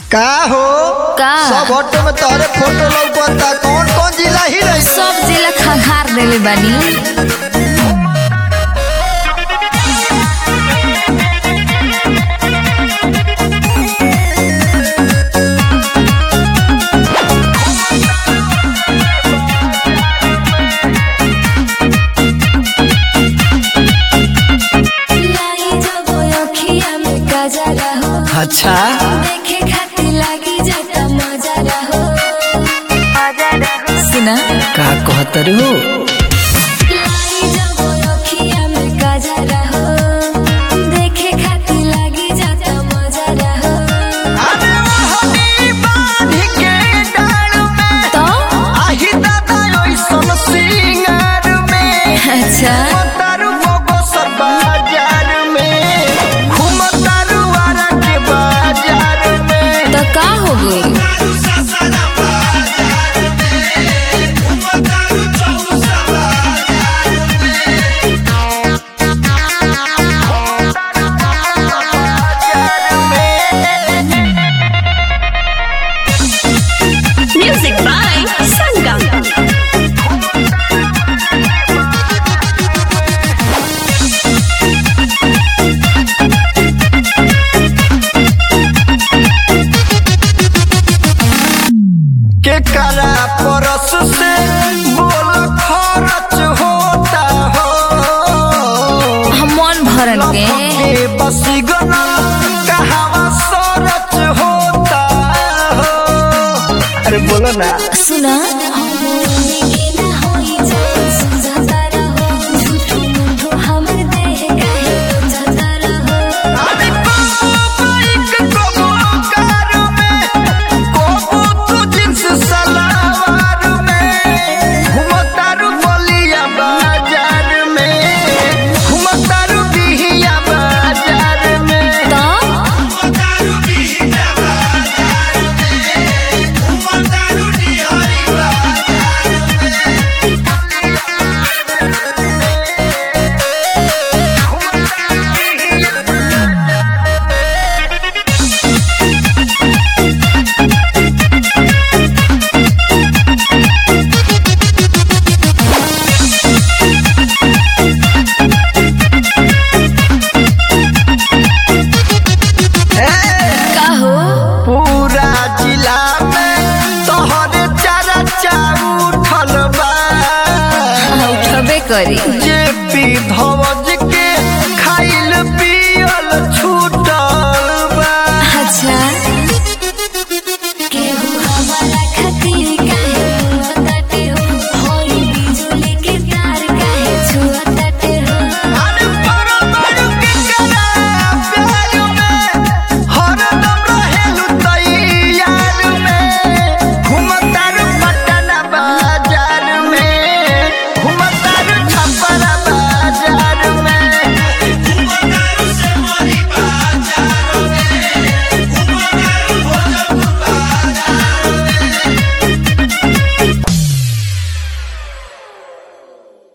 का हो का? सब ऑटो में तोहरे फोटो लौकता कौन कौन जिला ही रही सब जिला खंगार देले बानी लाई जब अखिया में गजरा हो अच्छा देखे खातिर लागी जाता मजा रहो सुना का कहतर हो लाई जब अखिया में गजरा हो देखे खातिर लागी जाता मजा रहो तो में अच्छा तारू मोगो सर बाजार में घूम तारू आरा के बाजार में तो का हो गई Music by Sangam. के करा परस से बोल खर्च होता हो हम मन भरन के के बसी गना कहावा सरच होता हो अरे बोलो ना सुना के ना होई जाए सुझाता रहो झूठो मूठो हमर देह काहे जाता रहो अरे बाइक को कार में कोबू तू जींस सलवार में घुमतारू बलिया बाजार में घुमतारू बिहिया बाजार में तो का हो पूरा जिला में तोहरे चर्चा उठल बा उठबे करी जे पी धव